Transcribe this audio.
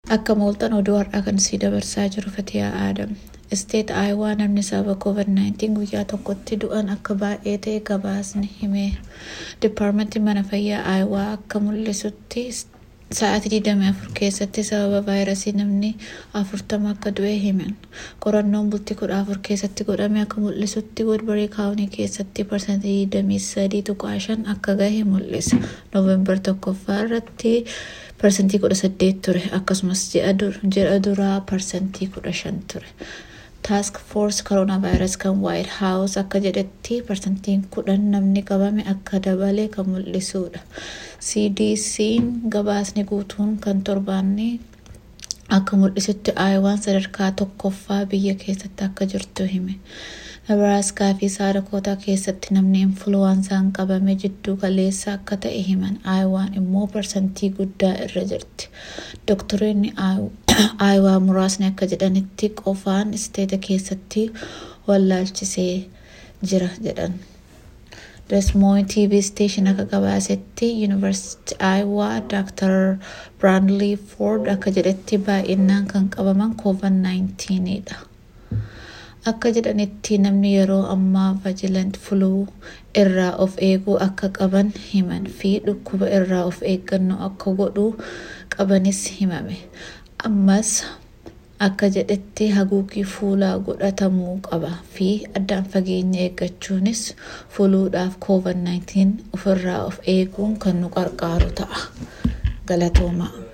Akka mooltan oduu har'aa kan sii dabarsaa jiru Fatiyaa Aadam. Isteet Aayawaa namni sababa COVID-19 guyyaa tokkotti du'an akka baay'ee ta'e gabaasni himeera. Dipaarmentiin mana fayyaa Aayawaa akka mul'isutti sa'aatii 24 keessatti sababa vaayirasii namni 40 akka du'e himan. Qorannoon bultii 14 keessatti godhame akka mul'isutti Woodbury kaawunii keessatti parsantii 23.5 akka gahe mul'isa. Noovembar tokkoffaa irratti parsantii 18 ture akkasumas ji'a duraa parsantii 15 ture. Taask Foors Koroonaa Vaayirasii kan Waayit Haawus akka jedhetti parsantiin kudhan namni qabame akka dabale kan mul'isudha. CDC'n gabaasni guutuun kan torbaanni akka mul'isutti Aayawaan sadarkaa tokkoffaa biyya keessatti akka jirtu hime. Nebraaskaa fi Saadakootaa keessatti namni influwaansaan qabame jidduu galeessa akka ta'e himan. Aayawaan immoo parsantii guddaa irra jirti. Doktoroonni Aayawaa muraasni akka jedhanitti qofaan isteeta keessatti wallaalchisee jira jedhan. Desmoy TV station akka gabaasetti Yuunivarsiitii Aayawaa Dr. Brandley Ford akka jedhetti baay'inaan kan qabaman COVID-19 dha. Akka jedhanitti namni yeroo ammaa vajilant fuluu irraa of eeguu akka qaban himan fi dhukkuba irraa of eeggannoo akka godhuu qabanis himame. Ammas akka jedhetti haguuggii fuulaa godhatamuu qaba fi addaan fageenya eeggachuunis fuluudhaaf COVID-19 ofirraa of eeguun kan nu gargaaru ta'a. Galatooma.